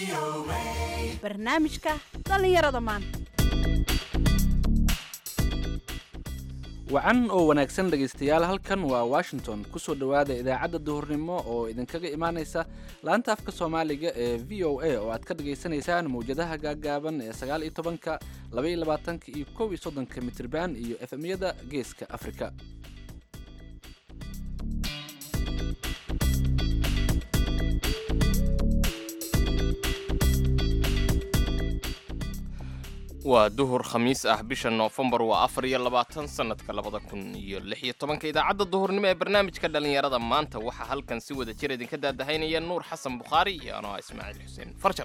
barnaamijka dhallinyarada maanta wacan oo wanaagsan dhegaystayaal halkan waa washington kusoo dhowaada idaacadda duhurnimo oo idinkaga imaanaysa laanta afka soomaaliga ee v o a oo aad ka dhagaysanaysaan mawjadaha gaaggaaban ee sagaal iyo tobanka laba iyo labaatanka iyo kow iyo soddonka mitriban iyo efemyada geeska afrika waa duhur khamiis ah bisha noofembar waa afar iyo labaatan sannadka labada kun iyo lix iyo tobanka idaacadda duhurnimo ee barnaamijka dhallinyarada maanta waxaa halkan si wada jir idinka daadahaynaya nuur xasan bukhaari iyo anoo ah ismaaciil xuseen farjar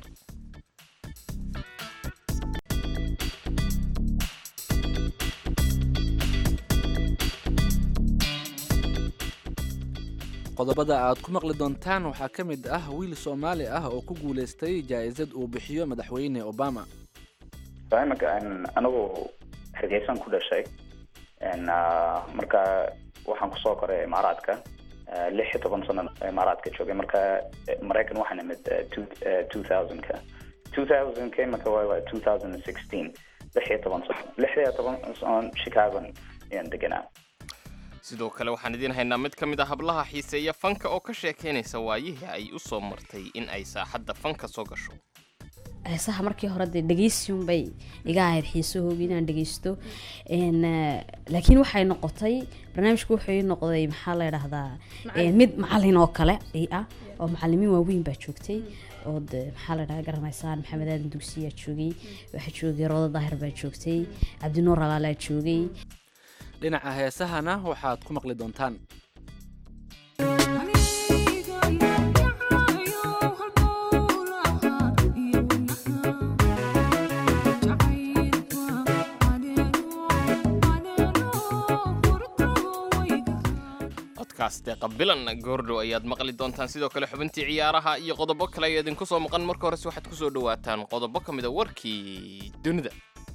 qodobada aad ku maqli doontaan waxaa ka mid ah wiil soomaali ah oo ku guulaystay jaa'isad uu bixiyo madaxweyne obama imanka anigu hargeysan ku dhashay marka waxaan kusoo koray imaaraadka lix iyo toban sano imaaraadka joogay marka maraykan waxaan imid two thousandka two thousandka imanka waa two thousand and sixteen lix iyo toban sano lix iyo toban sano chicagon ayaan deganaa sidoo kale waxaan idiin haynaa mid ka mid a hablaha xiiseeya fanka oo ka sheekaynaysa waayihii ay u soo martay in ay saaxadda fanka soo gasho heesaha markii hore dee dhegeysiun bay iga ahayd xiisahooga inaan dhegeysto laakiin waxay noqotay barnaamijku wuxuu noqday maxaa la dhahdaa mid macalin oo kale ah oo macalimiin waaweyn baa joogtay oo de maxaa la dhaha garanaysaan maxamed aadan dugsiyaa joogay waxaa joogay roodo daahir baa joogtay cabdinuur alaalaa joogay dhinaca heesahana waxaad ku maqli doontaan codkaas deeqa bilan goordhow ayaad maqli doontaan sidoo kale xubintii ciyaaraha iyo qodobo kale ayaa idinku soo maqan marka horese waxaad kusoo dhawaataan qodobo ka mida warkii dunida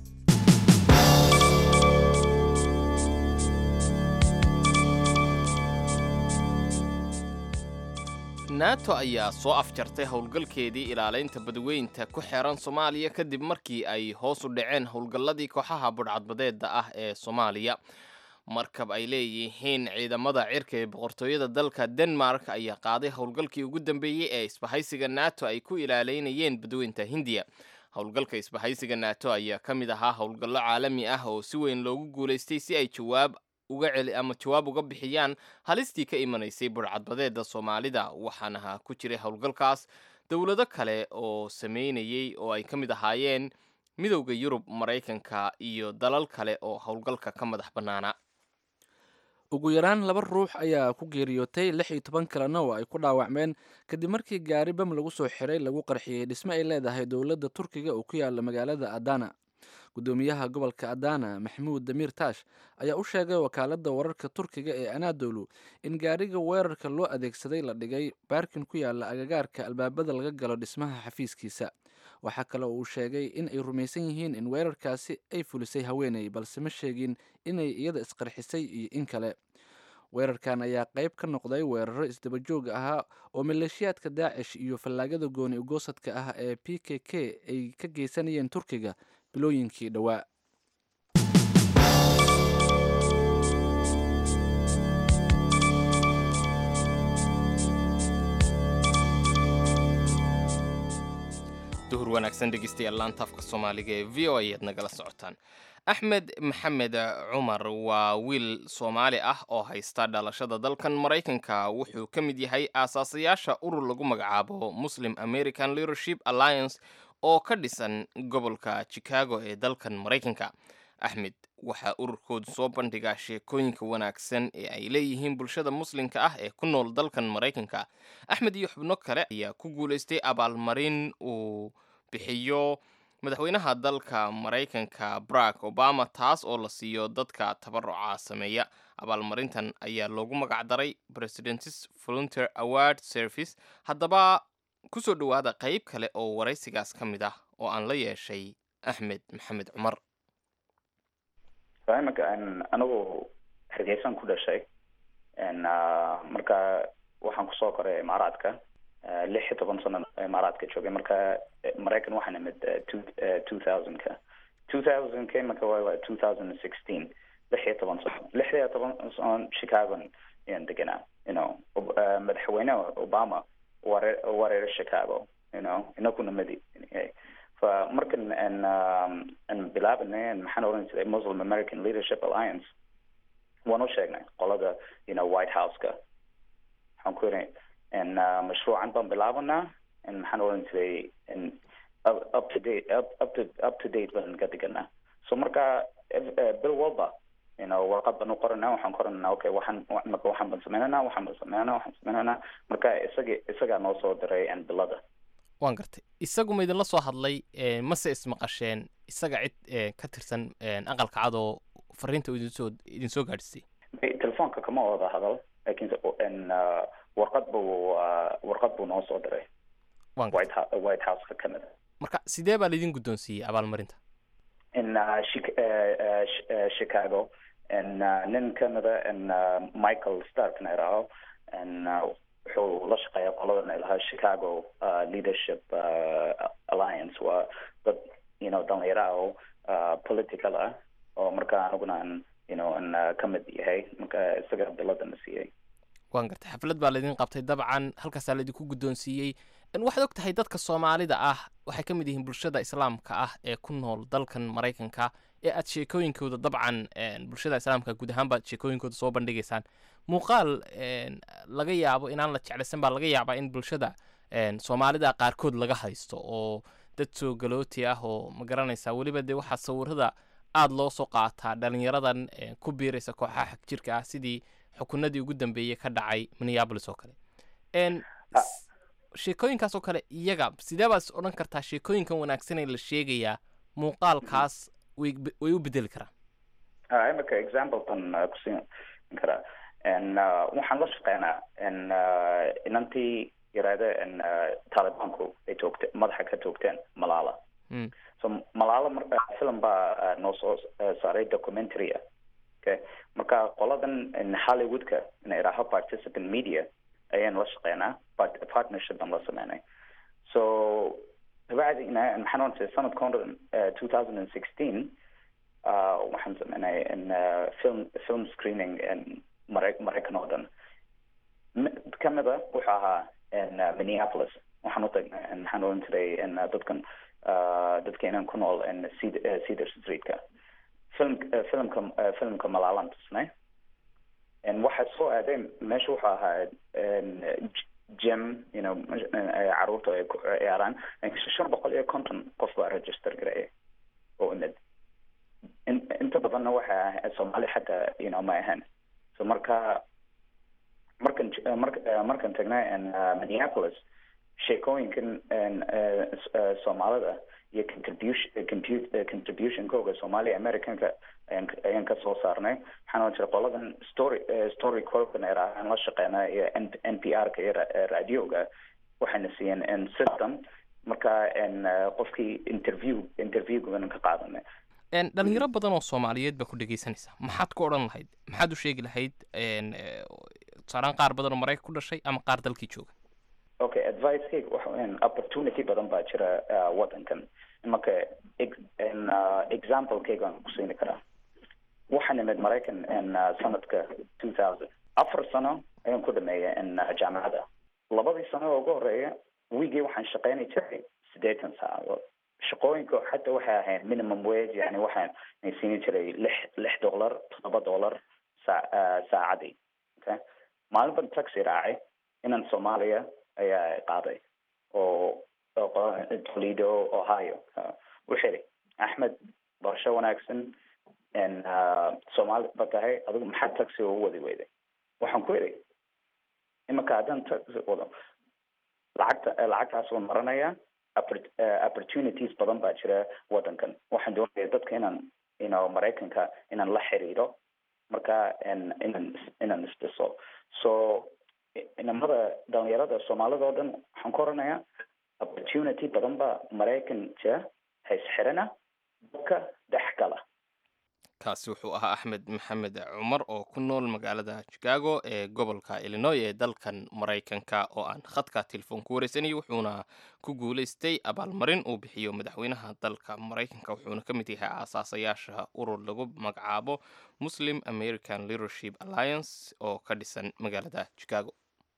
nato ayaa soo afjartay howlgalkeedii ilaalaynta badweynta ku xeeran soomaaliya kadib markii ay hoos u dhaceen howlgalladii kooxaha budhcadbadeeda ah ee soomaaliya markab ay leeyihiin ciidamada cirka ee boqortooyada dalka denmark ayaa qaaday howlgalkii ugu dambeeyey ee isbahaysiga nato ay ku ilaaleynayeen badweynta hindiya howlgalka isbahaysiga nato ayaa ka mid ahaa howlgallo caalami ah oo si weyn loogu guulaystay si ay jawaab uga celi ama jawaab uga bixiyaan halistii ka imanaysay budhcadbadeeda soomaalida waxaana ku jiray howlgalkaas dowlado kale oo sameynayay oo ay ka mid ahaayeen midowda yurub maraykanka iyo dalal kale oo howlgalka ka madax bannaana ugu yaraan laba ruux ayaa ku geeriyootay lix iyo toban kalena oo ay ku dhaawacmeen kadib markii gaari bam lagu soo xiray lagu qarxiyey dhisme ay leedahay dowladda turkiga oo ku yaala magaalada adana gudoomiyaha gobolka adana maxamuud damiir taash ayaa u sheegay wakaaladda wararka turkiga ee anadolu in gaariga weerarka loo adeegsaday la dhigay baarkin ku yaala agagaarka albaabada laga galo dhismaha xafiiskiisa waxaa kale oo uu sheegay in ay rumaysan yihiin in weerarkaasi ay fulisay haweeney balse ma sheegin inay iyada isqarxisay iyo in kale weerarkan ayaa qayb ka noqday weeraro isdabajoog ahaa oo maleeshiyaadka daacish iyo fallaagada gooni ugoosadka ah ee p k k ay ka geysanayeen turkiga bilooyinkii dhowaa duhur wanaagsan dhegeystayaal laanta afka soomaaliga ee v o ayaad nagala socotaan axmed maxamed cumar waa wiil soomaali ah oo haysta dhalashada dalkan maraykanka wuxuu ka mid yahay aasaasayaasha urur lagu magacaabo muslim american leadership alliance oo ka dhisan gobolka chicago ee dalkan maraykanka axmed waxaa ururkoodu soo bandhigaa sheekooyinka wanaagsan ee ay leeyihiin bulshada muslimka ah ee ku nool dalkan maraykanka axmed iyo xubno kale ayaa ku guulaystay abaalmarin uu bixiyo madaxweynaha dalka maraykanka barack obama taas oo la siiyo dadka tabaruca sameeya abaalmarintan ayaa loogu magacdaray presidentis volunteer award service haddaba kusoo dhowaada qayb kale oo waraysigaas ka mid ah oo aan la yeeshay axmed maxamed cumar imanka anigu hargeysan ku dhashay marka waxaan kusoo koray imaaraadka eh, lix iyo toban sano imaaraadka joogay marka eh, maraykan waxaan imid eh, two eh, two thousand-ka two thousand-ka marka waa waa two thousand and sixteen lix iyo toban sano lix iyo toban sano chicago ayaan deganaa you know Ob- eh, madaxweyne obama ware wareer chicago you know inakuna madi fa markan aan um, aan bilaabanay aan maxaan oran jiray muslim american leadership alliance waan u sheegnay qolada you know white house-ka waxaan ku yidhi n mashruucan baan bilaabanaa n maxaan oran jiray n up up to date up up to up to date baan ka diganaa so marka ev- eh, bil walba you know warqad baan u qoranaa waxaan qoranaa okay waxaan wa- marka waxaan baan sameynanaa waxaan baan sameynanaa waxaan sameynanaa marka isaga isagaa noo soo diray n bilada waan gartay isagu ma idinla soo hadlay eh, mase ismaqasheen isaga cid eh, ka tirsan eh, aqalka cad oo fariinta uu idinsoo idinsoo gaadhisay Eh, telefoonka kama wada hadal laakiinse n warqad buu ah, warqad buu noo soo diray waan gartay white Hou- white house-ka ka mid a marka sidee baa laydin guddoonsiiyey abaalmarinta in uh, Chi- uh, uh, Ch- uh, Chicago and uh, nin kamida in uh, Michael Stark na iraho and uh, wuxuu la shaqeeya qolada na ilaha Chicago uh, Leadership uh, Alliance waa dad you know dhalinyaro ah oo uh, political ah oo marka aniguna aan you know an uh, ka mid yahay marka isaga bilada na siiyey waan gartay xaflad baa laydin qabtay dabcan halkaasaa laydinku guddoonsiiyey En waxaad og tahay dadka soomaalida ah waxay ka mid yihiin bulshada islaamka ah ee ku nool dalkan maraykanka ee aad sheekooyinkooda dabcan en, bulshada islaamka guud ahaan baad sheekooyinkooda soo bandhigaysaan muuqaal en, laga yaabo inaan la jeclaysan baa laga yaabaa in bulshada en, soomaalida qaarkood laga haysto oo dad soo galooti ah oo ma garanaysaa weliba dee waxaa sawirada aada loo soo qaataa dhalinyaradan en, ku biiraysa kooxaha xag jirka ah sidii xukunadii ugu dambeeyey ka dhacay minneapolis oo kale En, s- sheekooyinkaas oo kale iyaga sidee baad is odhan kartaa sheekooyinkan wanaagsan ee la sheegayaa muuqaalkaas way be- way u bedeli karaan Ah, imika example ban uh, kusiin karaa n uh, waxaan la shaqeynaa n uh, inantii yaraada n uh, talibanku ay toogte madaxa ka toogteen malala Mm. so malala mar uh, film baa uh, noo soo uh, saaray documentary ah okay marka qoladan n hollywoodka na idhaaho participant media ayaan la shaqeynaa part partnership baan la sameynay so dabacdina maxaan oran jiray sanadka hore uh, two thousand and sixteen uh, waxaan sameynay in uh, film film screening in Mara- maraykan oo dhan M- kamida wuxuu ahaa in uh, minneapolis waxaan u tagnay in maxaan oran jiray in uh, dadkan uh, dadkeenan ku nool in Ced- uh, cedar streetka film uh, filmka uh, filmka malaalan tusnay in waxa soo aadeen meesha wuxuu ahaa in j- gym you know mesh- ay caruurta ay ku ciyaaraan shan boqol iyo konton qof baa register gareeyay oo imid in- inta badanna waxa ah soomaali xataa you know ma ahan so marka markan j- mark markan tagnay in uh, minneapolis sheekooyinkan in, uh, s- uh, soomaalida iyo contribution compu- uh, contributionkooga soomaali americanka ayaan ka- ayaan ka soo saarnay waxaan oran jiray qoladan story uh, story corpn aan la shaqeynaa iyo N- npr-ka iyo ra- uh, radioga waxayna siiyeen in system marka in uh, qofkii interview interviewgan ka qaadanay En, dhalinyaro badan oo soomaaliyeed baa ku dhegaysanaysa maxaad ku odhan lahayd maxaad u sheegi lahayd en, eh, tusaalehaan qaar badan oo maraykan ku dhashay ama qaar dalkii jooga okay advicekayga waxa weeyaan opportunity badan baa jira uh, wadankan marka ex- in uh, examplekayga aan kusiini karaa waxaan imid maraykan in uh, sanadka two thousand afar sano ayaan ku dhameeyay in uh, jaamacada labadii sano oo ugu horeeya wiigii waxaan shaqeynay jiray siddeetan saacadood shaqooyinka xataa waxay ahayd minimum wage yani waxaan siini jiray lix lix dollar toddoba dollar saa uh, saacadii okay maalin ban taxi raacay inan soomaaliya ayaa qaaday oo oo qo- toledo ohio Uh, wuxuu yidhi axmed barasho wanaagsan n soomaali ba tahay adigu maxaa taxi ugu wadi weyday waxaan ku idhi imika haddaan taxi wado lacagta lacagtaas waan maranayaa oppor- eh, opportunities badan baa jira wadankan waxaan doonaya dadka inaan you know maraykanka inaan la xiriiro marka in- inaan is- inaan isdhiso so inamada dhalinyarada soomaalida oo dhan waxaan ku oranayaa opportunity badan baa maraykan jira haysxirana dadka dhex gala kaasi wuxuu ahaa axmed maxamed cumar oo ku nool magaalada chicago ee gobolka illinoy ee dalkan maraykanka oo aan khadka telefoon ku wareysanayay wuxuuna ku guulaystay abaalmarin uu bixiyo madaxweynaha dalka maraykanka wuxuuna ka mid yahay aasaasayaasha urur lagu magacaabo muslim american leadership alliance oo ka dhisan magaalada chicago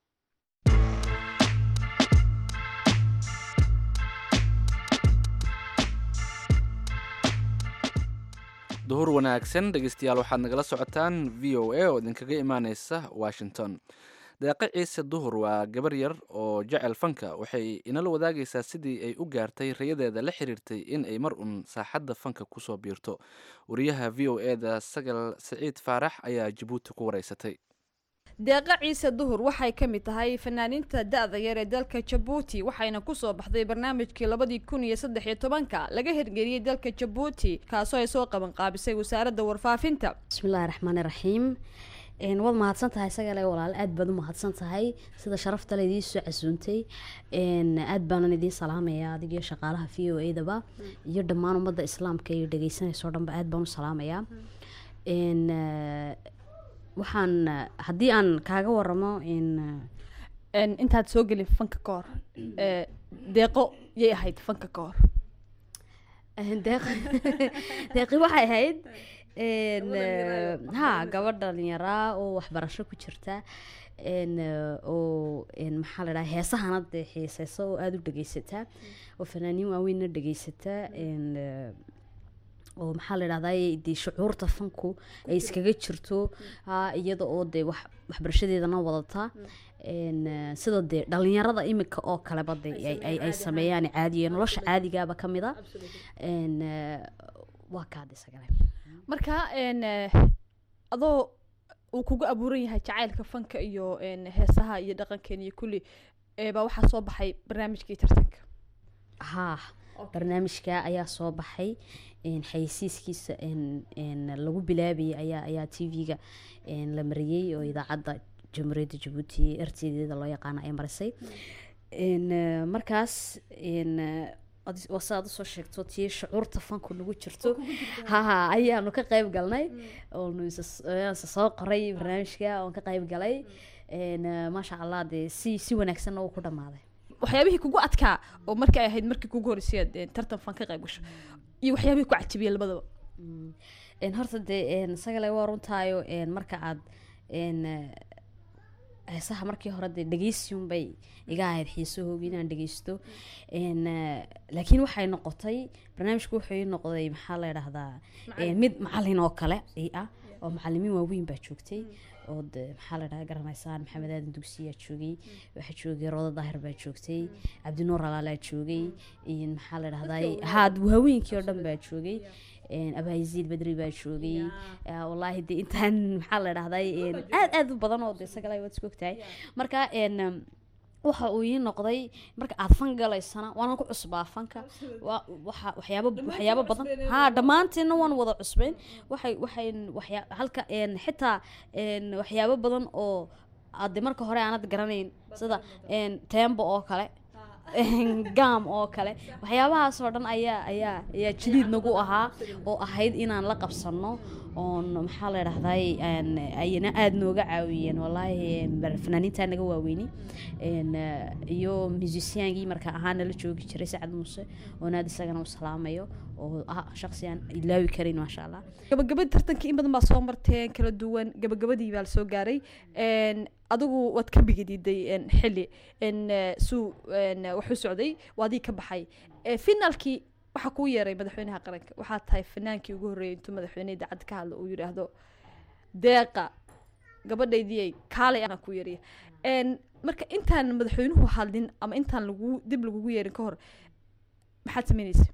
duhur wanaagsan dhegeystayaal waxaad nagala socotaan v o a oo idinkaga imaaneysa washington deeqe ciise duhur waa gabar yar oo jecel fanka waxay inala wadaagaysaa sidii ay u gaartay rayadeeda la xiriirtay in ay mar uun saaxadda fanka kusoo biirto wariyaha v o e da sagal siciid faarax ayaa jabuuti ku wareysatay deeqa ciise duhur waxay ka mid tahay fanaaniinta da-da yar ee dalka jabuuti waxayna kusoo baxday barnaamijkii labadii kun iyo saddex iyo tobanka laga hirgeliyey dalka jabuuti kaasoo ay soo qaban qaabisay wasaaradda warfaafinta bismillahi raxmaani raxiim een, waad mahadsan tahay sagale walaal aad baad u mahadsan tahay sida sharafta laydii soo casuuntay een, aad baanan idiin salaamaya adigiyo shaqaalaha v o edaba iyo dhammaan ummadda islaamka iyo dhegeysanayso dhanba aad baan u salaamayaa een, eh, waxaan eh, haddii aan kaaga waramo in Een, intaad soo gelin fanka ka hor ee, deeqo yay ahayd fanka ka hor eh, deeq deeqi waxay ahayd een, eh, ha gabadh dhalinyaraa oo waxbarasho ku jirta een, eh, oo een, maxaa la dhaha heesahana dee xiiseysa oo aada u dhegeysata oo fanaaniin waaweynna dhegeysata een, eh, oo maxaa la dhahdaa dee shucuurta fanku ay iskaga jirto ha iyada oo dee wax waxbarashadeedana wadata een, eh, sida dee dhalinyarada imika oo kaleba dee ay- ay- ay sameeyaan caadiya nolosha caadigaaba ka mid a een, eh, waa kaade sagale marka een, eh, adoo uu kugu abuuran yahay jacaylka fanka iyo een, heesaha iyo dhaqankeena iyo kulli ee, baa waxaa soo baxay barnaamijkii tartanka haa barnaamijka ayaa soo baxay een, xayeysiiskiisa een, een, lagu bilaabayay ayaa ayaa t v-ga la mariyey oo idaacadda jamhuuriyadda jabuuti rtdeeda loo yaqaano ay marisay een, eh, markaas een, eh, ad- waa sidaad usoo sheegto tii shucuurta fanku nagu jirto haha ayaanu ka qayb galnay oonu isa- ayaan isa soo qoray barnaamijka oon ka qayb galay een, eh, maasha allah dee si si wanaagsanna uu ku dhammaaday waxyaabihii kugu adkaa oo markii ay ahayd markii kugu horreysay aad een, tartan fan ka qayb gasho iyo waxyaabihii ku cajabiyey labadaba Mm. Een, horta dee een, sagale waa runtaayo een, marka aad een, eh, heesaha markii hore dee dhegeysiun bay iga ahayd xiisahoogi inaan dhegeysto een, eh, laakiin waxay noqotay barnaamijku wuxuu ii noqday maxaa la dhahdaa een, mid macalin oo kale i ah oo macalimiin waaweyn baa joogtay oo de maxaa la dhahaa garanaysaan maxamed aadan dugsiyaa joogay waxaa joogay rooda daahir baa joogtay cabdinuur alaalaa joogay iyo maxaa la dhahdaa haad haweenkii oo dhan baa joogay een, abaayiziid badri baa joogay yaa, wallaahi de intaan maxaa la dhahdaa een, aad aad u badan oo de sagala waad isku ogtahay marka een, um, waxa uu ii noqday marka aad fan galaysana waana ku cusbaa fanka waa waxa waxyaabo waxyaabo badan ha dhammaanteedna waan wada cusbayn waxay waxay waxyaa halka een xitaa een waxyaabo badan oo aad de marka hore aanad garanayn sida een tembo oo kale een gam oo kale waxyaabahaas oo dhan ayaa ayaa ayaa jadiid nagu ahaa oo ahayd inaan la qabsano oon maxaa la dhahday ayna aada nooga caawiyeen wallaahi een, bar- fanaaniintaa naga waaweyni een, eh, iyo musiciankii marka ahaan nala joogi jiray sacad muuse oon aad isagana u salaamayo oo ah shaqsi aan ilaawi karin maasha allah gabagabadii tartankii in badan baa soo marteen kala duwan gabagabadii baa la soo gaaray een, adigu waad ka bigadiiday een, xilli een, eh, suu een, wuxuu socday waadii ka baxay Eh, finaalkii waxaa kuu yeeray madaxweynaha qaranka waxaa tahay fanaankii ugu horreeyay intuu madaxweyne idaacad ka hadlo uu yidhaahdo deeqa gabadhaydii kaalay anaa ku yeeriya Een, marka intaan madaxweynuhu hadlin ama intaan lagu dib lagugu yeerin ka hor maxaad sameyneysa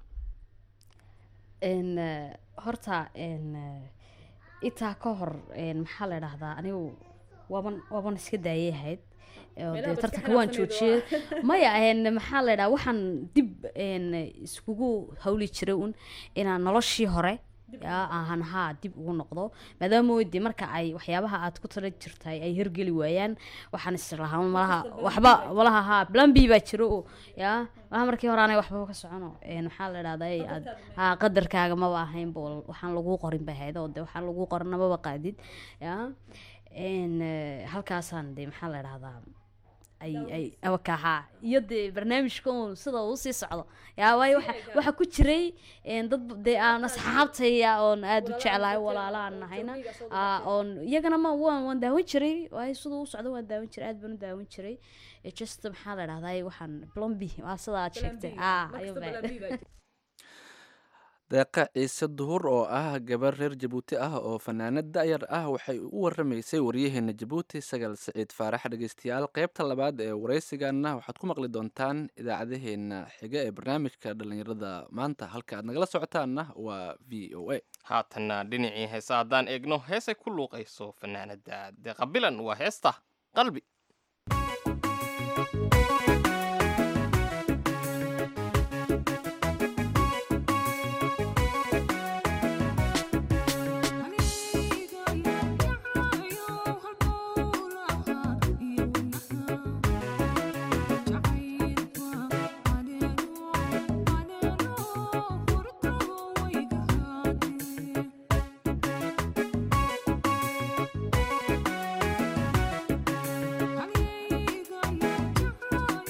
een eh, horta een eh, intaa ka hor een maxaa la dhahdaa anigu waaban waaban iska daayay ahayd oo dee tartanka waan joojiyey maya een maxaa la dhahaa waxaan dib een iskugu hawli jiray un inaan noloshii hore yaa ahan haa dib ugu noqdo maadaama weydi marka ay waxyaabaha aad ku tala jirtay ay hirgeli waayaan waxaan islahaa malaha waxba malaha haa plan b baa jiro oo yaa malaha markii hore aanay waxba ka socono een waxaa la idhahdaa ey aad haa qadarkaaga maba ahayn bo waxaan lagu qorin bay ahayd oo de waxaan lagu qorina maba qaadid yaa een eh, halkaasaan de maxaa la idhahdaa ay ay awakaha iyo dee barnaamijka uun sida uu sii socdo yaa waayo waxa waxa ku jiray een dad dee aan asxaabtaya oon aada u jeclahay walaalahan nahayna aa oon iyagana ma waan waan daawan jiray waayo siduu u socdo waan daawan jiray aad baan u daawan jiray Eh, just maxaa la dhahdaa waxaan plombi waa sida aad sheegtay aa ayuu baa deeqa ciise duhur oo ah gabar reer jabuuti ah oo fanaanad da'yar ah waxay u waramaysay waryaheena jabuuti sagal siciid faarax dhegeystayaal qeybta labaad ee waraysigaana waxaad ku maqli doontaan idaacadaheena xiga ee barnaamijka dhallinyarada maanta halka aad nagala socotaanna waa v o a haatanna dhinacii heesa haddaan eegno heesay ku luuqayso fanaanada deeqa bilan waa heesta qalbi Haniga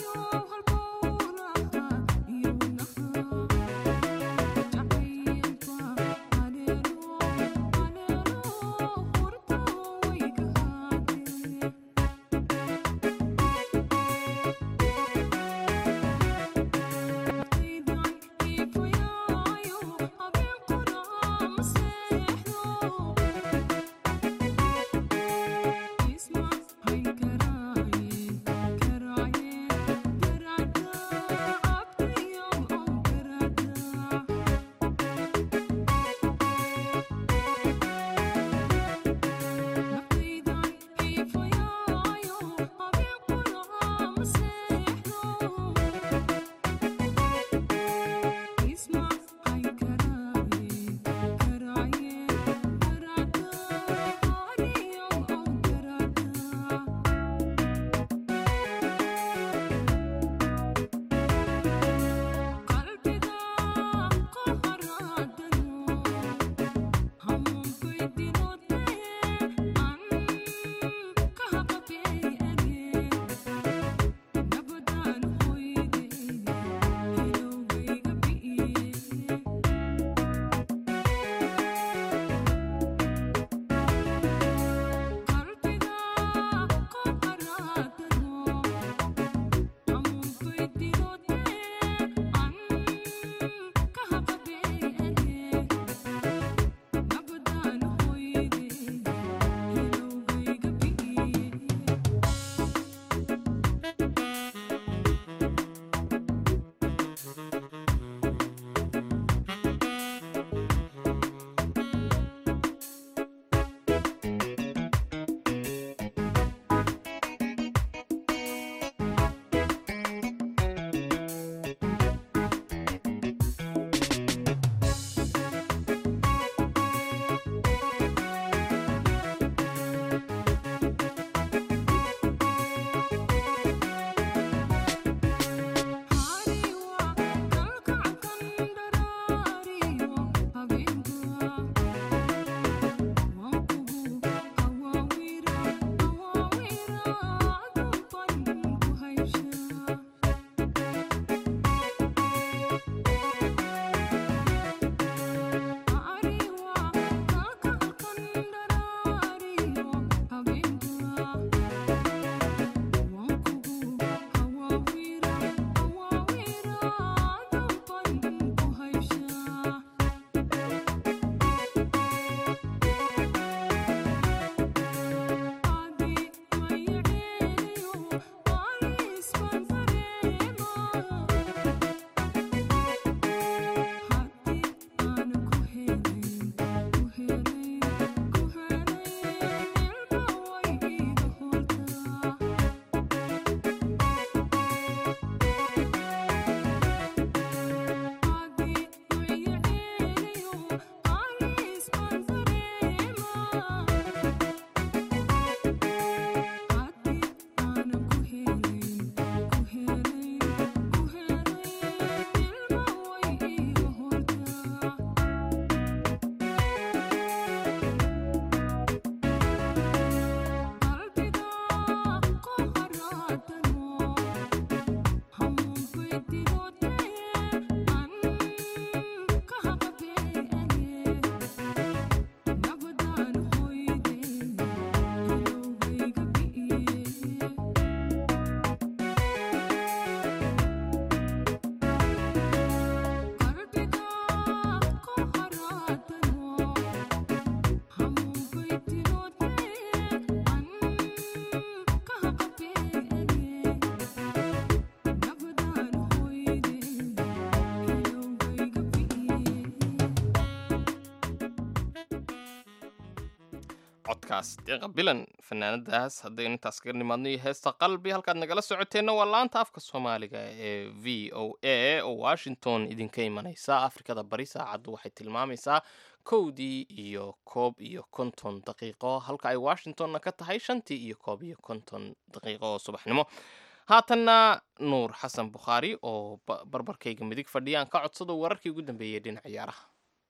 codkaas deeqa bilan fanaanadaas haddaynu intaas kaga nimaadno iyo heesta qalbi halkaad nagala socoteenna waa laanta afka soomaaliga ee v o a oo washington idinka imanaysa afrikada bari saacaddu waxay tilmaamaysaa kowdii iyo koob iyo konton daqiiqo halka ay washingtonna ka tahay shantii iyo koob iyo konton daqiiqo oo subaxnimo haatanna nuur xasan bukhaari oo ba- barbarkayga midig fadhiyaan ka codsado wararkii ugu dambeeyey dhinaca ciyaaraha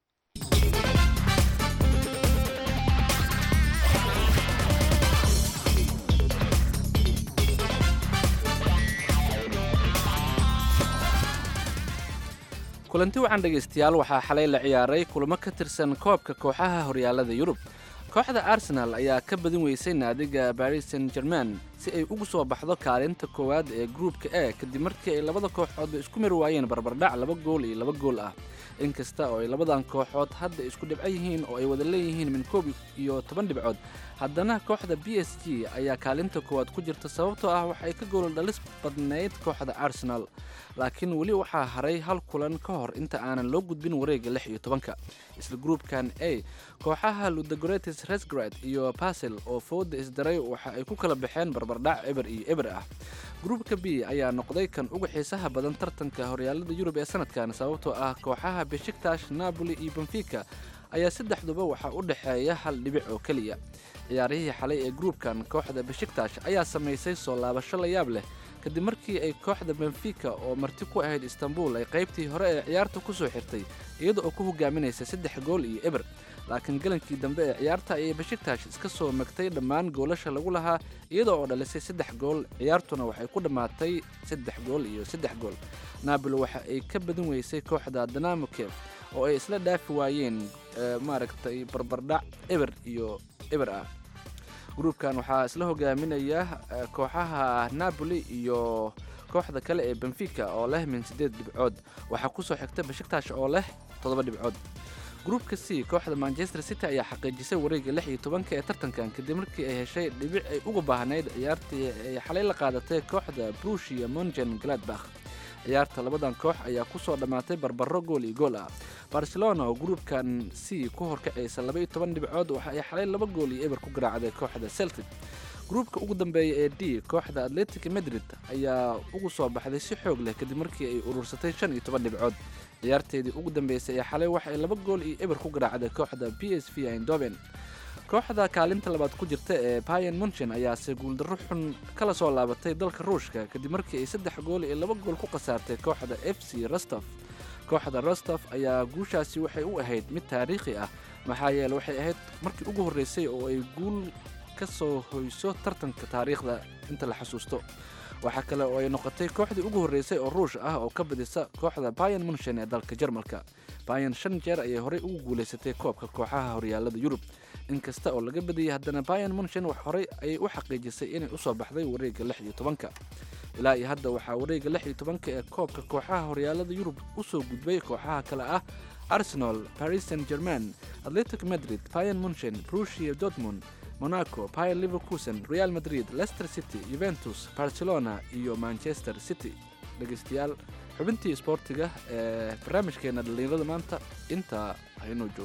kulanti wacan dhegaystayaal waxaa xalay la ciyaaray kulamo ka tirsan koobka kooxaha horyaalada yurub kooxda arsenal ayaa ka badin weysay naadiga baris saint germain si ay ugu soo baxdo kaalinta koowaad ee gruupka e kadib markii ay labada kooxoodba isku mari waayeen barbardhac laba gool iyo laba gool ah inkasta oo ay labadan kooxood hadda isku dhibco yihiin oo ay wada leeyihiin min koob iyo toban dhibcood haddana kooxda b s g ayaa kaalinta koowaad ku jirta sababtoo ah waxa ay ka gool dhalis badnayd kooxda arsenal laakiin weli waxaa haray hal kulan ka hor inta aanan loo gudbin wareega lix iyo tobanka isla gruupkan a kooxaha ludagoretis resgrad iyo basel oo fooda isdaray waxa ay ku kala baxeen barbardhac eber iyo eber ah gruupka b ayaa noqday kan uga xiisaha badan tartanka horyaalada yurub ee sanadkan sababtoo ah kooxaha beshiktash napoli iyo benfica ayaa saddexduba waxaa u dhexeeya hal dhibic oo keliya ciyaarihii xalay ee gruupkan kooxda beshiktash ayaa samaysay soo laabasho la yaab leh kadib markii ay kooxda benfica oo marti ku ahayd istanbul ay qaybtii hore ee ciyaarta ku soo xirtay iyada oo ku hogaaminaysa saddex gool iyo eber laakiin galankii dambe ee ciyaarta ayay beshiktash iska soo magtay dhammaan goolasha lagu lahaa iyada oo dhalisay saddex gool ciyaartuna waxay ku dhammaatay saddex gool iyo saddex gool naabol waxa ay ka badin weysay kooxda danamo kef oo ay isla dhaafi waayeen eh, maaragtay barbardhac eber iyo eber ah gruupkan waxaa isla hogaaminaya eh, kooxaha napoli iyo kooxda kale ee benfica oo leh min siddeed dhibcood waxaa kusoo xigta beshiktash oo leh toddoba dhibcood gruupka c kooxda manchester city ayaa xaqiijisay wareegga lix iyo tobanka ee tartankan kadib markii ay heshay dhibic ay uga baahnayd ciyaartii ay xalay la qaadatay kooxda brushia mongen gladbach ciyaarta labadan koox ayaa kusoo dhammaatay barbaro gool iyo gool ah barcelona oo gruupkan c ku horkacaysa laba iyo toban dhibcood waxa ay xalay laba gool iyo eber ku garaacday kooxda celtic gruupka ugu dambeeya ee d kooxda atletic madrid ayaa ugu soo baxday si xoog leh kadib markii ay urursatay shan iyo toban dhibcood ciyaarteedii ugu dambeysay ee xalay waxa ay laba gool iyo eber ku garaacday kooxda b s v eindhoven kooxda kaalinta labaad ku jirta ee bayan munchen ayaase guuldarro xun kala soo laabatay dalka ruushka kadib markii ay saddex gool iyo laba gool ku khasaartay kooxda f c rostov kooxda rostov ayaa guushaasi waxay u ahayd mid taariikhi ah maxaa yeele waxay ahayd markii ugu horreysay oo ay guul ka soo hoyso tartanka taariikhda inta la xasuusto waxaa kale oo ay noqotay kooxdii ugu horreysay oo ruush ah oo ka badisa kooxda bayan munchen ee dalka jarmalka bayan shan jeer ayay horey ugu guulaysatay koobka kooxaha horyaalada yurub inkasta oo laga badiyey haddana bayan munchen wax horey ayay u xaqiijisay inay usoo baxday wareegga lix iyo tobanka ilaa iyo hadda waxaa wareegga lix iyo tobanka ee koobka kooxaha horyaalada yurub usoo gudbay kooxaha kale ah arsenal paris saint germain atletic madrid bayan munchen brushia dortmund monaco bayer leverkusen real madrid leicester city juventus barcelona iyo manchester city dhegeystayaal xubintii isboortiga ee barnaamijkeena dhallinyarada maanta intaa haynoo joog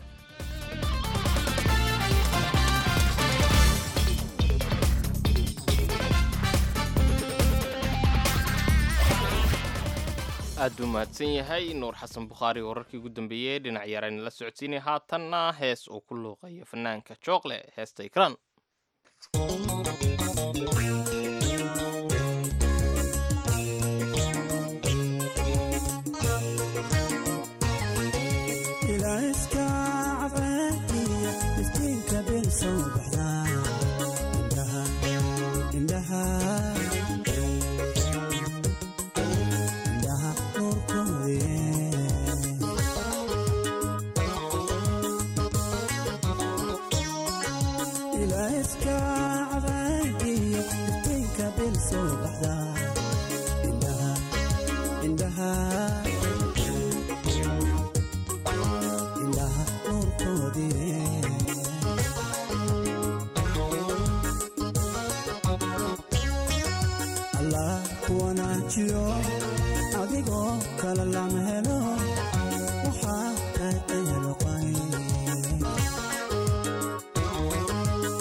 aad buu mahadsan yahay nuur xasan bukhaari wararkii ugu dambeeyey dhinac yarayna la socodsiinay haatanna hees uu ku luuqayo fanaanka jookle heesta ikran ilaaska cadceediya miskiinka bil soo baxdaa indhaha indhaha indhaha nuurkoodie ilaaska cadceediya miskiinka bil soo baxdaa indhaha indhaha indhaha nuurkoodie allah ku wanaajiyo adigoo kale lama helo waxaa tahay ehelqay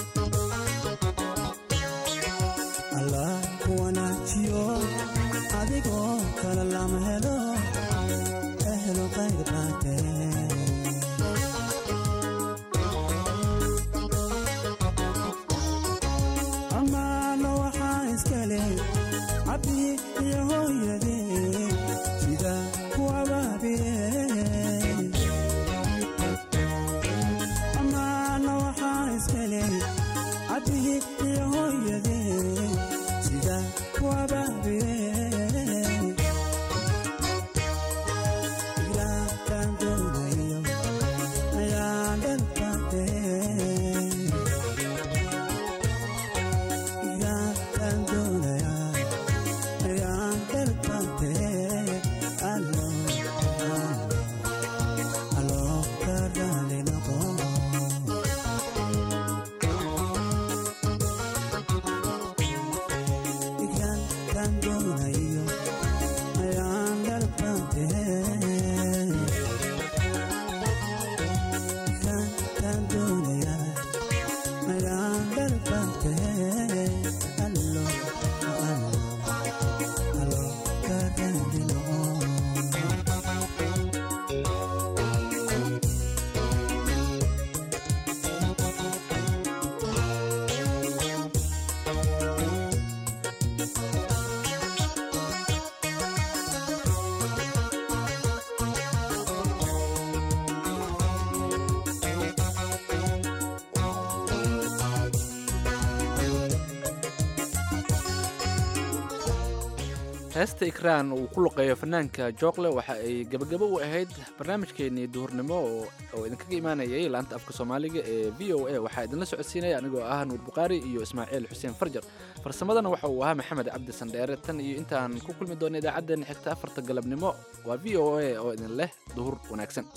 heesta ikraan uu ku luqeeyo fanaanka jookle waxa ay gebagabo u ahayd barnaamijkeenii duhurnimo oo oo idinkaga imaanayay laanta afka soomaaliga ee v o a waxaa idinla socodsiinaya anigoo ah nuur bukhaari iyo ismaaciil xuseen farjar farsamadana waxa uu ahaa maxamed cabdi sandheere tan iyo intaan ku kulmi doona idaacaddeenna xigta afarta galabnimo waa v o a oo idin leh duhur wanaagsan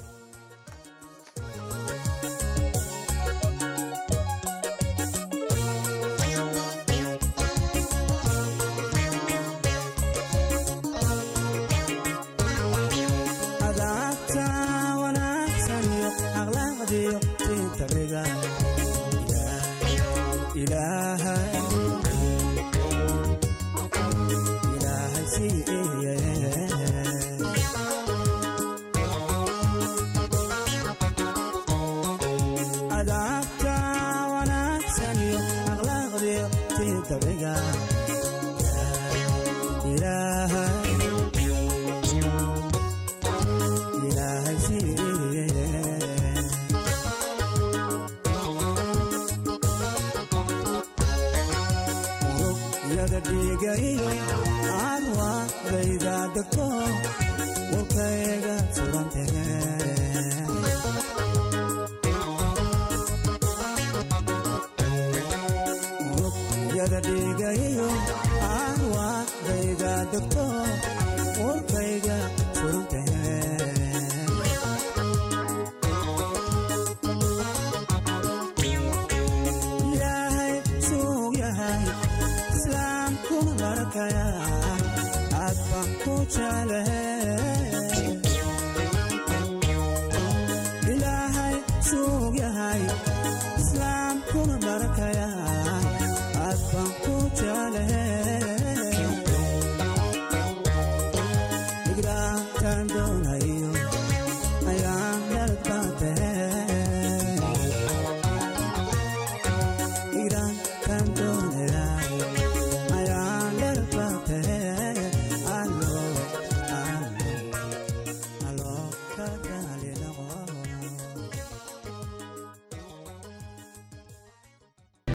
adaabta wanaagsan iyo akhlaaqdiyo tintabiga ilaahay ilaahay siiye adaabta wanaagsan iyo akhlaaqdiyo tintabiga ilaahay ilaahay siiye urugyada dhiiga iyo arwaadayda degto warkayga surantege urugyada dhiiga iyo arwaadayda degto warkayga surantege ilaahay suug yahay islaamkuna barakaya aad baan ku jeclahe ilaahay suug yahay islaamkuna barakaya